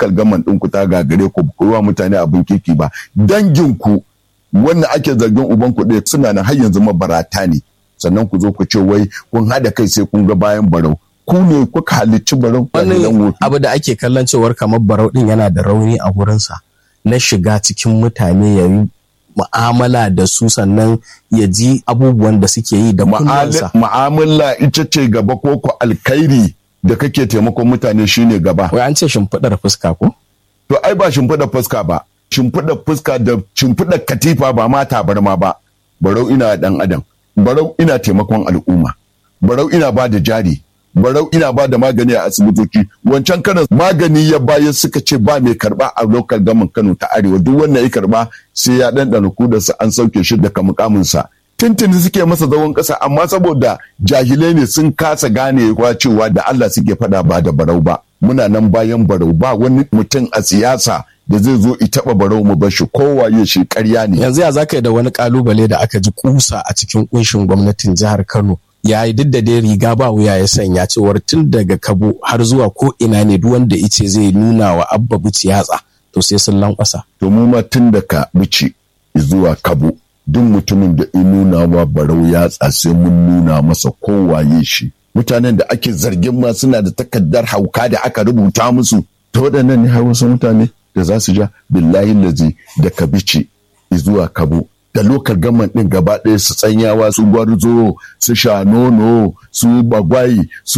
lokal gaman ɗinku ta gagare ku ku wa mutane abin kirki ba danginku wannan ake zargin uban ku ɗaya suna nan har yanzu mabarata ne sannan ku zo ku ce wai kun haɗa kai sai kun ga bayan barau ku ne kuka halicci barau wani abu da ake kallon cewar kamar barau din yana da rauni a gurinsa na shiga cikin mutane ya yi mu'amala da su sannan ya ji abubuwan da suke yi da kunnansa. Mu'amala ita ce gaba ko ko alkhairi da kake taimakon mutane shine gaba. Wai an ce shimfiɗar fuska ko? To ai ba shimfiɗar fuska ba. Shimfiɗar fuska da shimfiɗar katifa ba ma tabarma ba. Barau ina ɗan adam. Barau ina taimakon al'umma. Barau ina ba da jari. barau ina ba da magani a asibitoci wancan kanan magani ya bayar suka ce ba mai karba a lokal gaman kano ta arewa duk wanda ya karba sai ya ɗanɗana kudarsa an sauke shi daga mukaminsa tintini suke masa zawon ƙasa amma saboda jahilai ne sun kasa gane cewa da Allah suke faɗa ba da barau ba muna nan bayan barau ba wani mutum a siyasa da zai zo i taɓa barau mu bashi kowaye shi ƙarya ne yanzu ya zaka da wani kalubale da aka ji kusa a cikin kunshin gwamnatin jihar Kano ya yi duk da dai riga ba wuya ya sanya cewar tun daga kabo har zuwa ko ina ne duk wanda ice zai nuna wa abba bici yatsa to sai sun lankwasa. To mu ma tun daga bici zuwa kabo duk mutumin da in nuna wa barau yatsa sai mun nuna masa kowaye shi. Mutanen da ake zargin ma suna da takardar hauka da aka rubuta musu. Ta waɗannan ne har wasu mutane da za su ja billahi lazi da kabici zuwa kabo da lokal gaman ɗin gaba ɗaya su tsanyawa su gwarzo su shanono su bagwai su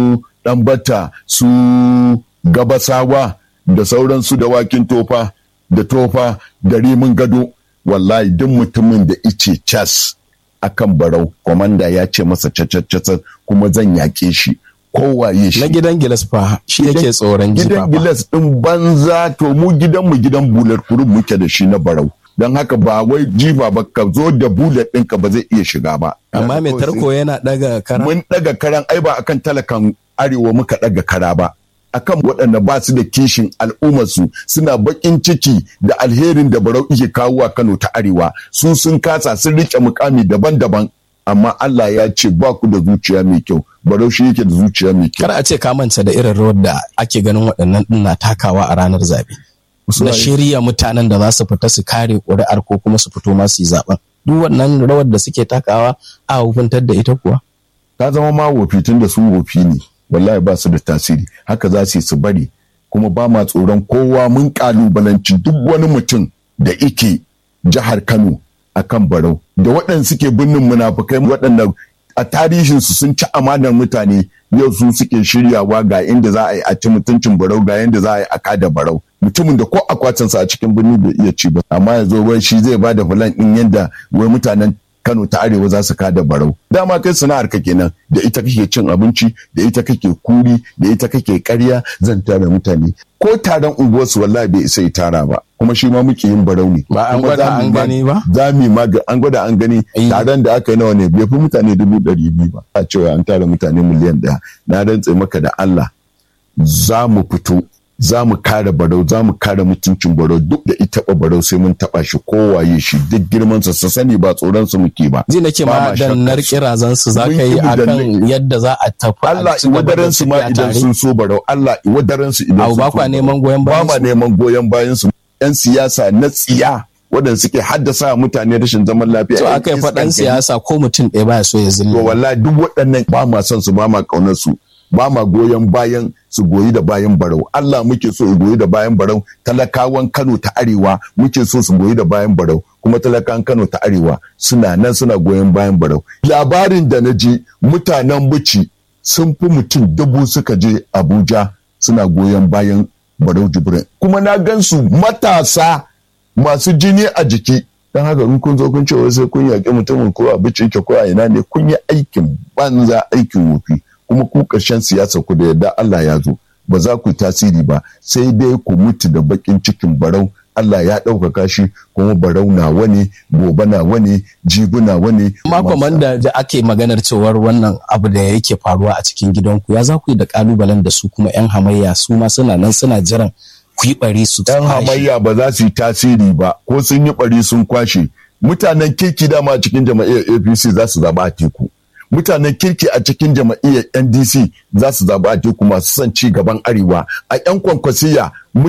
ɗambata su gabasawa da sauransu da wakin tofa da tofa da rimin gado wallahi duk mutumin da ice cas akan barau kwamanda ya ce masa cacacacar kuma zan yaƙe shi kowaye shi na gidan gilas fa shi yake tsoron gidan gilas ɗin banza to mu gidanmu gidan bular kurun muke da shi na barau don haka ba wai jifa ba ka zo da bullet ɗinka ba zai iya shiga ba. Amma mai tarko yana ɗaga kara? Mun ɗaga karan ai ba akan talakan arewa muka ɗaga kara ba. Akan waɗanda ba su da kishin al'ummarsu suna baƙin ciki da alherin da barau ike kawo a Kano ta arewa su sun kasa sun riƙe mukami daban-daban amma Allah ya ce ba ku da zuciya mai kyau barau shi yake da zuciya mai kyau. Kar a ce ka manta da irin rawar da ake ganin waɗannan ɗin na takawa a ranar zaɓe. na shirya mutanen da za su fita su kare ƙuri'ar ko kuma su fito masu yi zaben duk wannan rawar da suke takawa a hukuntar da ita kuwa ta zama ma wofi tun da su wofi ne wallahi ba su da tasiri haka za su yi su bari kuma ba ma tsoron kowa mun kalubalanci duk wani mutum da ike jihar kano akan barau da waɗanda suke birnin munafukai waɗanda a tarihinsu sun ci amanar mutane yau su suke shiryawa ga inda za a yi a ci mutuncin barau ga yadda za a yi a kada barau mutumin da ko akwatinsa a cikin birni bai iya ci ba amma yanzu wai shi zai ba da fulan din yadda wai mutanen Kano ta arewa za su kada barau dama kai sana'ar ka kenan da ita kake cin abinci da ita kake kuri da ita kake karya zan tara mutane ko taron unguwarsu wallahi bai isa ya tara ba kuma shi ma muke yin barau ne ba an gwada an gani ba za mu ma an gwada an gani taron da aka yi nawa ne bai fi mutane dubu ɗari biyu ba a cewa an tara mutane miliyan ɗaya na rantse maka da Allah za mu fito za mu kare barau za mu kare mutuncin barau duk da ita ba barau sai mun taba shi kowaye shi duk girman sa sani ba tsoron su muke ba ji nake ma dan nar kirazan su za ka yi akan yadda za a tafi Allah iwadaran su ma idan sun so barau Allah iwadaran su idan sun ba kwa neman goyon ba bayan ma neman goyon bayan su yan siyasa na tsiya waɗanda suke haddasa mutane rashin zaman lafiya. To aka yi faɗan siyasa ko mutum ɗaya baya so ya zille. To wallahi duk waɗannan ba ma son su ba ma ƙaunar su. ba ma goyon bayan su goyi da bayan barau Allah muke so su goyi da bayan barau talakawan Kano ta arewa muke so su goyi da bayan barau kuma talakawan Kano ta arewa suna nan suna goyon bayan barau labarin da na ji mutanen bici sun fi mutum dubu suka je Abuja suna goyon bayan barau jibrin kuma na gansu matasa masu jini a jiki don haka in kun zo kun ce sai kun yaƙi mutumin ko a bici yake ko a ina ne kun yi aikin banza aikin wofi kuma ku ƙarshen siyasa ku da yadda Allah ya zo ba za ku yi tasiri ba sai dai ku mutu da bakin cikin barau Allah ya ɗaukaka shi kuma barau na wani gobe na wani jibi na wani. Makon da ake maganar cewar wannan abu da yake faruwa a cikin gidanku ya za ku yi da kalubalen da su kuma 'yan hamayya su ma suna nan suna jiran ku yi bari su Yan hamayya ba za su yi tasiri ba ko sun yi bari sun kwashe mutanen kirki dama cikin jama'iyyar APC za su zaba a teku. mutanen kirki a cikin jama'iyyar ndc za su zaɓi a teku masu son ci gaban arewa a 'yan kwankwasiya